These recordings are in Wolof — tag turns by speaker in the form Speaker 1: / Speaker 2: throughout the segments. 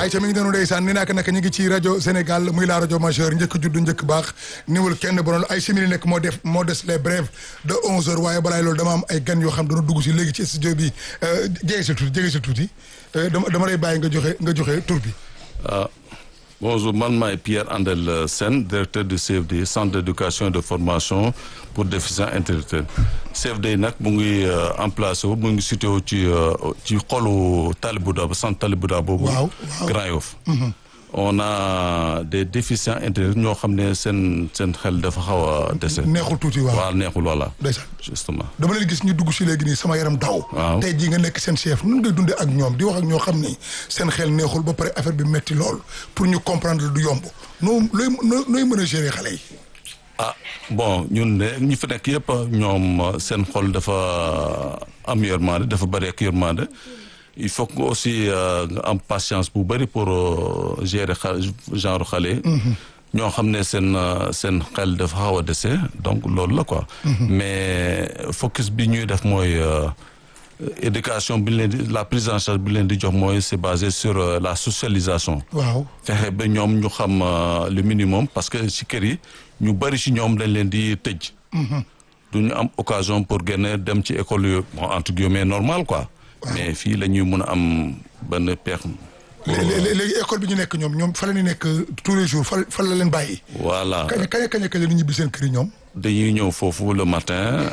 Speaker 1: ay ca mi ngi doon ndeysaan ni naaka naka ñu ngi ci rajo Sénégal muy la rajo majeur njëkk judd njëkk baax niwul kenn bonoon ay simili nekk moo def moo des les brèves de onze heures waaye balaay loolu dama am ay gan yoo xam dana dugg si léegi ci studio bi jege si tuuti jege si tuuti dama dama lay bàyyi nga joxe nga joxe tur bi
Speaker 2: ah bonjour man maay Pierre Andel Sène directeur du CFD centre d'éducation et de formation pour déficients intellectuels CFD nag mu ngi emplacé wu mu ngi situé wu ci ci xolu Talibouda ba centre Talibouda boobu.
Speaker 1: waaw
Speaker 2: Grand Yoff on a des déficients intellectuels ñoo xam ne seen seen xel dafa xaw a dese.
Speaker 1: neexul tuuti waaw
Speaker 2: waaw neexul voilà.
Speaker 1: ndeysaan
Speaker 2: justement.
Speaker 1: dama leen gis ñu dugg si léegi nii sama yaram daw
Speaker 2: waaw
Speaker 1: tey jii nga nekk seen chef nun ngay dundee ak ñoom di wax ak ñoo xam ni seen xel neexul ba pare affaire bi metti lool pour ñu comprendre du yomb noo looy nooy mën a gérer xale yi
Speaker 2: ah bon ñun de ñi fi nekk yëpp ñoom seen xol dafa am yërmande dafa bëri ak yërmande il faut que aussi nga am patience bu bëri pour gérer xa genre xale ñoo xam ne seen seen xel dafa xaw a dese donc loolu la quoi mais focus bi ñuy def mooy éducation bi leen di la prise en charge bi leen di jox mooy c'est basé sur la socialisation
Speaker 1: waaw
Speaker 2: fexe ba ñoom ñu xam le minimum parce que ci kër yi ñu bëri ci ñoom dañ leen di tëj du ñu am occasion pour génn dem ci école yu bon entre guillemets normal quoi mais fii la ñuy mun a am benn peex
Speaker 1: léegi école bi ñu nekk ñoom ñoom fa la ñu nekk tous les jours fa fa la leen bàyyi
Speaker 2: voilà
Speaker 1: kañ kañ kañ kañ la ñu ñibbi seen kër yi ñoom
Speaker 2: dañuy ñëw foofu le matin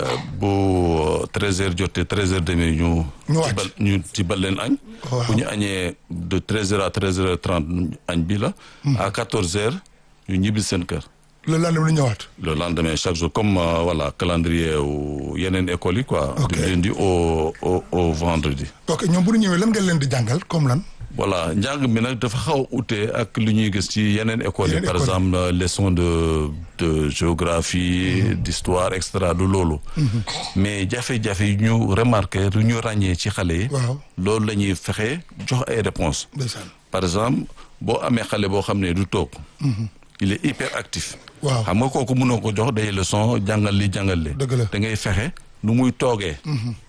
Speaker 2: bu treize heures jotee treize heures demi ñu
Speaker 1: ñu wàcc
Speaker 2: tibal ñu tibal leen añ
Speaker 1: waaw
Speaker 2: bu ñu añee de treize heures à treize heures trente añ bi la à quatorze heures ñu ñibbi seen kër
Speaker 1: le lendemain lu ñëwaat
Speaker 2: le lendemain chaque jour comme euh, voilà calendrier wu yeneen écoles yi quoi
Speaker 1: Ok.
Speaker 2: du lundi au au au vendredi
Speaker 1: ok ñoom bu ñu ñëwee lan ngeen leen di jàngal comme lan
Speaker 2: voilà njàng mi nag dafa xaw a ute ak lu ñuy gis ci yeneen écoles yi
Speaker 1: Yeneen
Speaker 2: par
Speaker 1: écoles yi.
Speaker 2: exemple euh, leçon de de géographie d'histoire et cetera du loolu mais jafe-jafe yi ñu remarqué lu ñu ràññee ci xale yi
Speaker 1: waaw
Speaker 2: loolu la ñuy fexe jox ay réponses
Speaker 1: ndeysaan
Speaker 2: par exemple boo amee xale boo xam ne du toog il est hyper actif
Speaker 1: waaw
Speaker 2: xam nga kooku mënoo ko jox day leçon jàngal li jàngal li
Speaker 1: Dëgg la.
Speaker 2: da ngay fexe nu muy toogee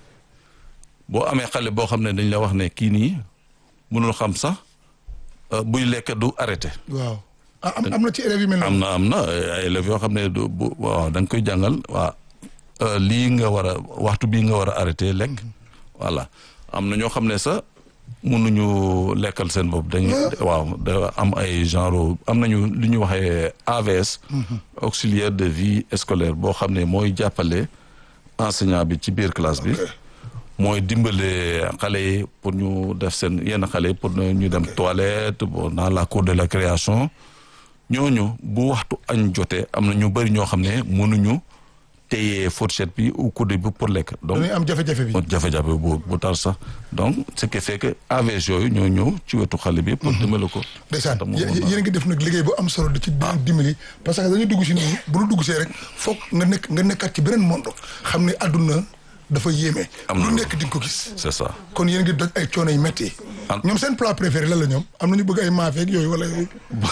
Speaker 2: boo amee xale boo xam ne dañ la wax ne kii nii mënul xam sax euh, buy lekk du arrêté
Speaker 1: waaw ah am am na ci élèves yi mel
Speaker 2: am
Speaker 1: noonu
Speaker 2: na am na ay élèves yoo xam ne du bu waaw da nga koy jàngal waa euh, lii nga war a waxtu bii nga war a arrêté lekk voilà am na ñoo xam ne sax mënuñu lekkal seen bopp dañu waaw da am ay genre am nañu lu ñu waxee AVS auxiliaire de vie scolaire boo xam ne mooy jàppale enseignant bi ci biir classe bi mooy dimbale xale yi pour ñu def seen yenn xale yi pour ñu dem toilette bon dans la cour de la création ñooñu bu waxtu añ jotee am na ñu bëri ñoo xam ne mënuñu téye fourchette bi ou coude bi pour lekk donc
Speaker 1: dañuy am jafe-jafe bi
Speaker 2: jafe-jafe bu bu tar sax donc ce qui fait que AVS yooyu ñoo ñëw ci wetu xale bi pour dimbale ko
Speaker 1: ndeysaan
Speaker 2: Tam
Speaker 1: yé-
Speaker 2: moom
Speaker 1: yéen a ngi def nag liggéey bu am solo di ci di dimbali parce que dañuy dugg si nii bu ñu dugg see rek foog nga nekk nga nekkaat ci beneen monde xam ne àdduna dafa yéeme
Speaker 2: Am na
Speaker 1: lu
Speaker 2: lu-
Speaker 1: nekk di nga ko gis
Speaker 2: c'est ça
Speaker 1: kon yéen a ngi doj ay coono yu métti
Speaker 2: Am-
Speaker 1: ñoom seen plat préféré lan la ñoom am na ñu bëgg ay maafeeg yooyu wala yooyu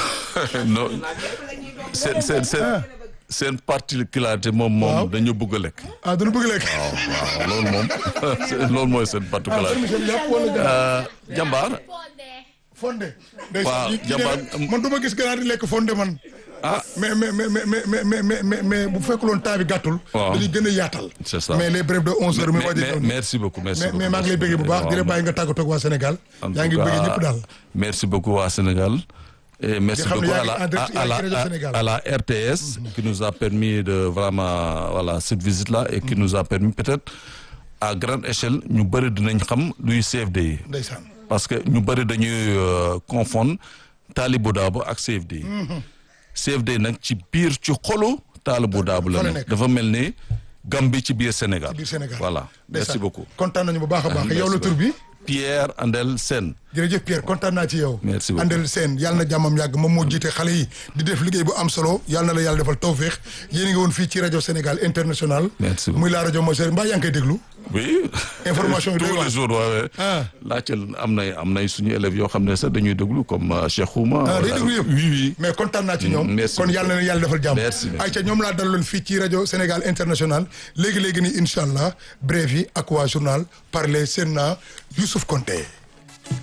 Speaker 2: non seen seen seen seen particularité moom
Speaker 1: Waaw.
Speaker 2: moom dañu bëgg a lekk
Speaker 1: ah dañu bëgg lekk
Speaker 2: waaw waaw loolu moom loolu mooy seen
Speaker 1: ah
Speaker 2: particularité
Speaker 1: seen yàpp wala ganaar
Speaker 2: Euh, jàmbaar
Speaker 1: fonde
Speaker 2: Waaw,
Speaker 1: ndeysaan yi- yi
Speaker 2: jàmbaar,
Speaker 1: de-
Speaker 2: am-
Speaker 1: man du ma gis ganaar di lekk fonde man
Speaker 2: ah
Speaker 1: mais mais mais mais mais mais mais mais mais bu fekkuloon temps bi gàttul
Speaker 2: Waaw.
Speaker 1: dañuy gën a yaatal
Speaker 2: C'est ça.
Speaker 1: mais les brèves de onze heures mi
Speaker 2: mais,
Speaker 1: waaj a
Speaker 2: mais-
Speaker 1: ñëw nii.
Speaker 2: merci beaucoup merci
Speaker 1: mais
Speaker 2: beaucoup
Speaker 1: mais maa ngi lay bëggee bu baax di la bàyyi nga tàggatoo ak waa Sénégal
Speaker 2: En
Speaker 1: yaa
Speaker 2: tout
Speaker 1: ngi bëggee
Speaker 2: cas,
Speaker 1: ñëpp daal
Speaker 2: Merci beaucoup waa Sénégal. Et merci
Speaker 1: xam ne
Speaker 2: beaucoup
Speaker 1: yaa
Speaker 2: à
Speaker 1: ngi
Speaker 2: la,
Speaker 1: en direct,
Speaker 2: à, à
Speaker 1: yaa ngi ci
Speaker 2: la,
Speaker 1: rajo Sénégal.
Speaker 2: à, à la RTS qui nous a permis de vraiment, voilà, cette visite-là et qui nous a permis peut-être à grande échelle, ñu bëri dinañ xam luy CFD yi.
Speaker 1: ndeysaan
Speaker 2: Parce que ñu bëri dañuy euh, confondre Talibou Dabo ak CFD yi. CFD nag ci biir ci xolu Talibou Dabo la
Speaker 1: fa la
Speaker 2: nekk.
Speaker 1: nekk.
Speaker 2: dafa mel ni Gambie ci biir Sénégal.
Speaker 1: biir Sénégal
Speaker 2: Voilà. Merci
Speaker 1: Ndeysaan.
Speaker 2: beaucoup.
Speaker 1: kontaan nañu bu baax a baax
Speaker 2: Merci
Speaker 1: yow la tur bi
Speaker 2: Pierre Andel Sène.
Speaker 1: jërëjëf Pierre kontaan naa ci yow
Speaker 2: Merci beaucoup.
Speaker 1: Andel Sène yàlla na jàmmam yàgg moom moo jiite xale yi di def liggéey bu am solo yàlla na la yàlla defal tawféex yéen a ngi woon fii ci rajo Sénégal international
Speaker 2: Merci beaucoup.
Speaker 1: muy la rajo Moseur mbaa yaa ngi koy déglu
Speaker 2: oui.
Speaker 1: Information yi doy
Speaker 2: tous
Speaker 1: waar.
Speaker 2: les jours waaye.
Speaker 1: Ah.
Speaker 2: laajte am nay am nay suñu élèves yoo xam ne sax dañuy déglu comme euh, Cheikh Ouma.
Speaker 1: ah day
Speaker 2: voilà.
Speaker 1: déglu yëpp
Speaker 2: oui oui.
Speaker 1: mais kontaan naa ci ñoom
Speaker 2: merci
Speaker 1: kon yàlla na leen yàlla defal jàmm
Speaker 2: Merci, merci.
Speaker 1: ayca ñoom laa dalaloon fii ci rajo Sénégal international léegi-léegi ni incha allah brève yi ak waa journal parler seen naa Youssouf Konté